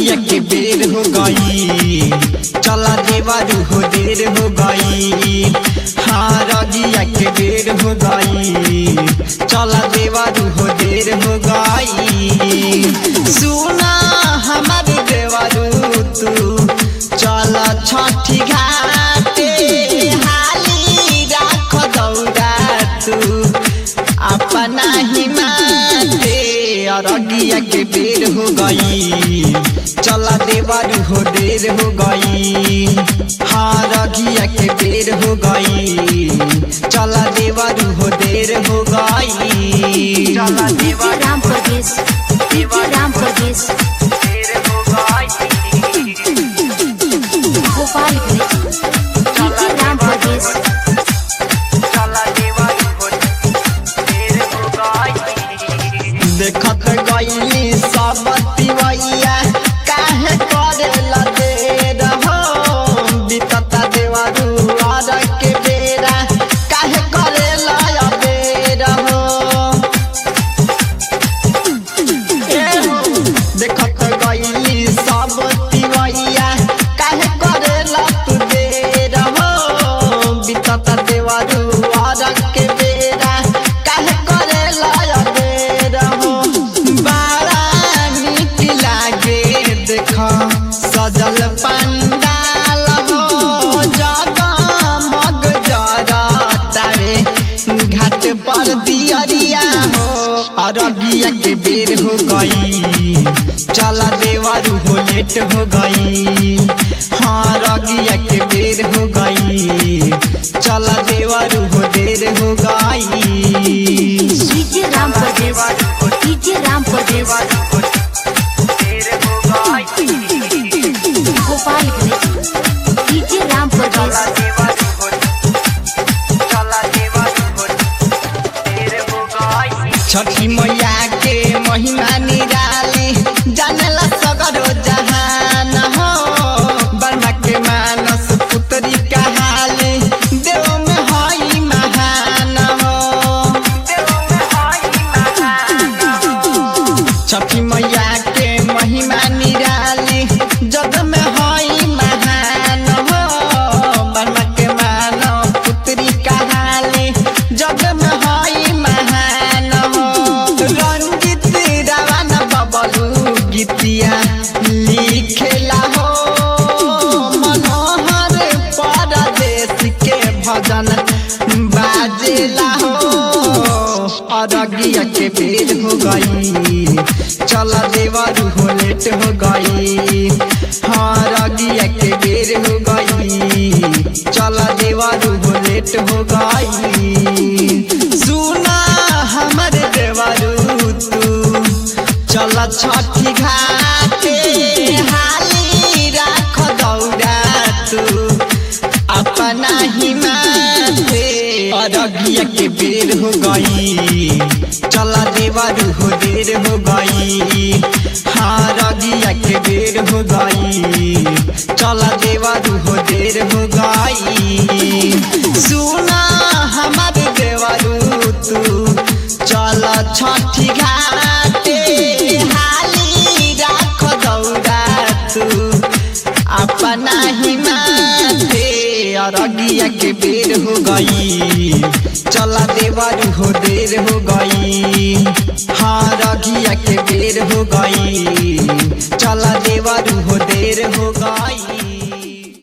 रगिया के बेर हो गई चला देवारू हो देर हो गई हाँ रगिया के बेर हो गई चला देवारू हो देर हो गई सुना हमारे देवारू तू चल छठी घाटे हाली राख दौड़ा तू अपना ही माते अरगिया के बेर हो गई चला देवारू हो देर हो गई हाँ रगिया के बेर हो गई चला देवारू हो देर हो गई चला DJ Ram Pradesh DJ Ram Pradesh Gopalganj DJ Ram Pradesh देखत गईली सब तिवैया काहे करेला देर हो बीतता देवारू आर के बेरा काहे करेला अबेर हो देखत गईली सब तिवैया काहे करेला तू देर हो बीतता देवारू आर के बेरा काहे करेला अबेर हो बड़ा नीक लागे देख सजल पंडाल हो जगमग जरतारे घाट पर दियरिया हो अरगिया के बेर हो गई चला देवारू हो लेट हो गई हाँ रगिया के बेर हो गई चला देवारू हो देर हो गई DJ Ram Pradesh DJ Ram Pradesh Gopalganj DJ Ram Pradesh Chhathi Maiya के महिमा निराली जानला सगरो जहान हो बर्मा के मानस पुत्री कहाली देव में हई महान हो छठी मैया के महिमा निराली जग में हई महान हो बर्मा के मानव पुत्री कहाली जग में हई महान हो रंजित रावण बबलू गीतिया लिखेला हो मनोहर परदेश के भजन बाजेला हो अरगिया के बेर हो गई चला देवारू हो लेट हो गई हाँ रगिया के बेर हो गई चला देवारू हो लेट हो गई सुना हमारे देवारू तू चला छठी घाटे हाली राख दौड़ा तू अपना ही माथे अरगिया के बेर हो गई चला देवारू हो देर हो गई हाँ रगिया के बेर हो गई चला देवारू हो देर हो गई सुना हमारे देवारू तू चला छठी घाटे हाली राख दौड़ा तू अपना ही माथे अरगिया के बेर हो गई चला देवारू हो देर हो गई हाँ रगिया के बेर हो गई चला देवारू हो देर हो गई